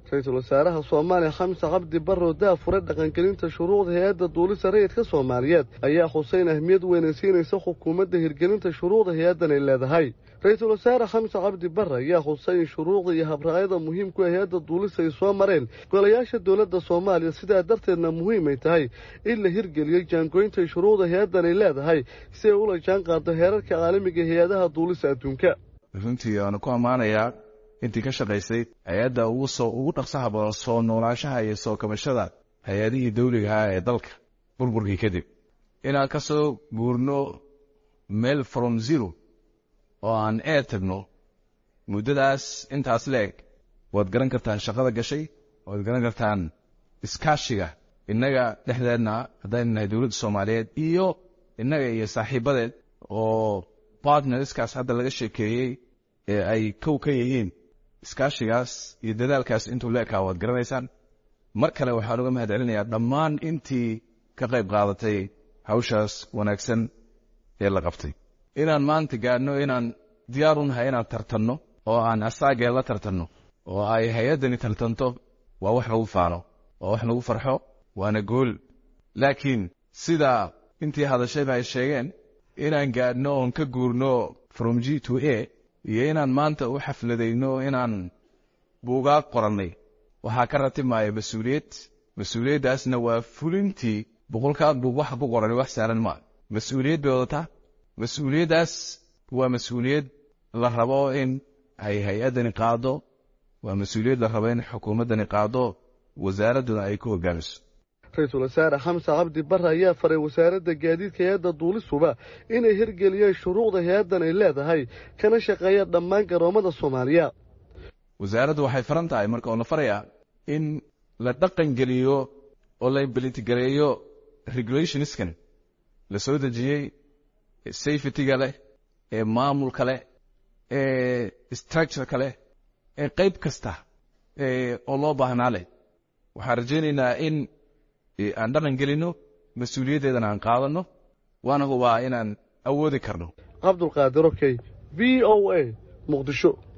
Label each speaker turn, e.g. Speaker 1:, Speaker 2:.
Speaker 1: ra-iisul wasaaraha soomaaliya xamse cabdi barrow daafure dhaqangelinta shuruucda hay-adda duulista rayidka soomaaliyeed ayaa xuseyn ahmiyad weynaysiinaysa xukuumadda hirgelinta shuruucda hay-addan ay leedahay ra-iisul wasaare xamse cabdi barre ayaa xusay in shuruucda iyo habraayada muhiimku ee hay-adda duulista ay soo mareen golayaasha dowladda soomaaliya sidaa darteedna muhiim ay tahay in la hirgeliyey jaangooynta shuruucda hay-addan ay leedahay si ay ula jaan qaado heerarka caalamiga ee hay-adaha duulista adduunka
Speaker 2: runtii waanu ku ammaanayaa intii ka shaqaysay hay-adda ugu soo ugu dhaqsaha badan soo noolaashaha iyo soo kabashada hay-adihii dawligaha ee dalka burburkii kadib inaan ka soo guurno meel from zero oo aan eer tagno muddadaas intaas leeg waad garan kartaan shaqada gashay waad garan kartaan iskaashiga innaga dhexdeedna haddaynu nahay dowladda soomaaliyeed iyo innaga iyo saaxiibadeed oo bartnerskaas hadda laga sheekeeyey ee ay kow ka yihiin iskaashigaas iyo dadaalkaas intuu la ekaa waad garanaysaan mar kale waxaan uga mahad celinayaa dhammaan intii ka qayb qaadatay hawshaas wanaagsan ee la qabtay inaan maanta gaadhno inaan diyaar u nahay inaan tartanno oo aan asaagee la tartanno oo ay hay-addani tartanto waa wax lagu faano waa wax lagu farxo waana gool laakiin sidaa intii hadashayba ay sheegeen inaan gaadhno oon ka guurno from g to a iyo inaan maanta u xafladayno inaan buugaag qorannay waxaa ka ratibmaya mas-uuliyad mas-uuliyaddaasna waa fulintii boqolkaa buug waxa ku qoran wax saaran maa mas-uuliyad bay wadataa mas-uuliyaddaas waa mas-uuliyad la rabo in ay hay-addani qaado waa mas-uuliyad la rabo in xukuumaddani qaado wasaaradduna ay ku hogaamiso
Speaker 1: ra-iisul wasaare xamse cabdi barre ayaa faray wasaaradda gaadiidka hay-adda duulisuba inay hirgeliyeen shuruucda hay-addan ay leedahay kana shaqeeyaan dhammaan garoommada soomaaliya
Speaker 2: wasaaraddu waxay faran tahay marka oo la farayaa in la dhaqan geliyo oo la imbalitigareeyo regulationskan la soo dejiyey safetyga leh ee maamulka leh ee structureka leh ee qayb kasta oo loo baahnaa leh waxaan rajaynaynaa in aan dhaqan gelinno mas-uuliyaddeedana aan qaadanno waana hubaa inaan awoodi karno
Speaker 1: cabdulqaadir okey v o a muqdisho